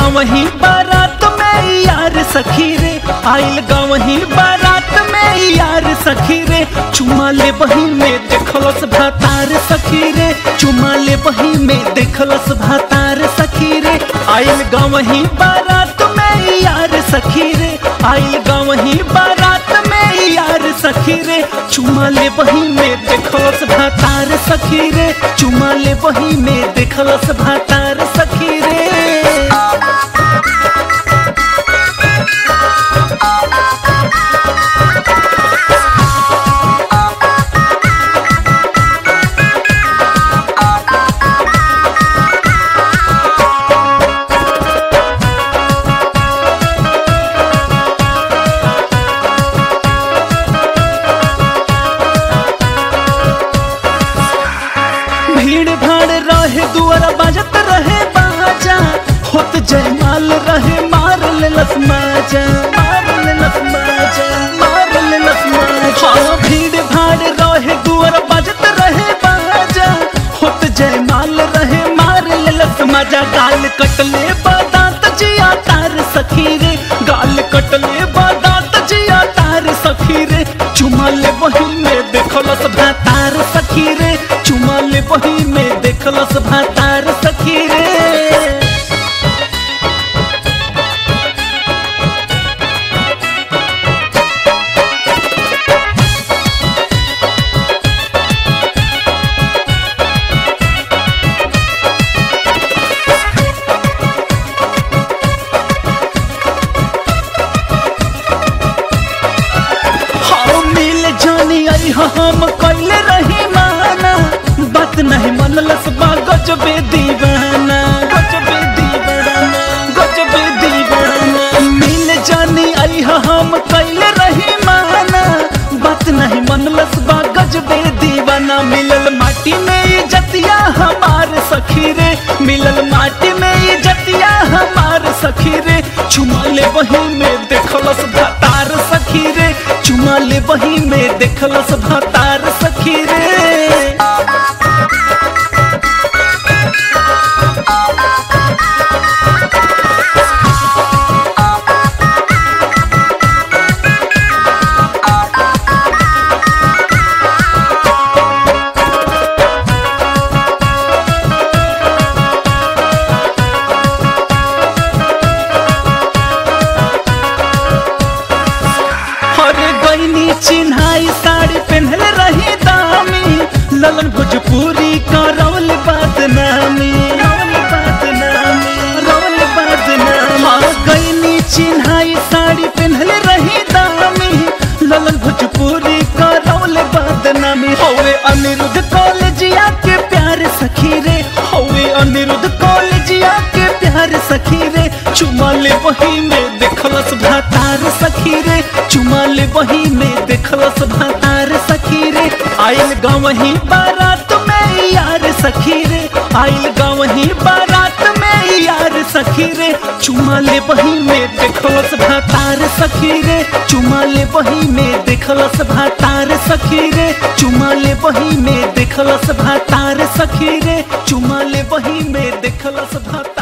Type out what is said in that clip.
गाँवही बारात में यार सखी रे आइल गाँवही बारात में यार सखी रे चुमा ले बही में देखलस भातार सखी रे चुमा ले बही में देखलस भातार सखी रे आइल गाँवही बारात में यार सखी रे आइल गाँवही बारात में यार सखी रे चुमा ले बही में देखलस भातार सखी रे चुमा ले बही में देखलस भातार सखी रे भीड़ भाड़ रहे दुआरा बाजत रहे बाजा होत जयमाल रहे मार लेलस माजा मार लेलस माजा मार लेलस माजा हाँ भीड़ भाड़ रहे दुआरा बाजत रहे बाजा होत जयमाल रहे मार लेलस माजा गाल कटले बादात जिया तार सखी रे गाल कटले बादात जिया तार सखी रे चुमा ले वही में देखलस भातार सखी रे चुमा ले वही में देखलस भातार सखी रे हाँ मिल जानी आई हम कैले रही माना बात नहीं मनलस बा गजबे दीवाना गजबे दीवाना गजबे दीवाना मिल जानी आई हम कैले रही माना बात नहीं मनलस बा गजबे दीवाना मिलल माटी में ये जतिया हमार सखी रे मिलल माटी में ये जतिया हमार सखी रे चुमा ले वही में देखलस भातार सखी रे चुमा ले वही में देखलस भातार सखी रे अरे गईनी चिन्हाई साड़ी पहनले रही दामी ललन भोजपुरी का रवल बदनामी रवल बदनामी रवल बदनामी हाँ गईनी चिन्हाई साड़ी पहनले रही दामी ललन भोजपुरी का रवल बदनामी हवे अनिरुद्ध कॉलेजिया के प्यार सखी रे हवे अनिरुद्ध कॉलेजिया के प्यार सखी रे चुमा ले वही में देखलस भातार सखी रे चुमा ले वही में देखलस भातार सखी रे आइल गाँवही बारात में यार सखी रे आइल गाँवही बारात में यार सखी रे चुमा ले वही में देखलस भातार सखी रे चुमा ले वही में देखलस भातार सखी रे चुमा ले वही में देखलस भातार सखी रे चुमा ले वही में देखलस भातार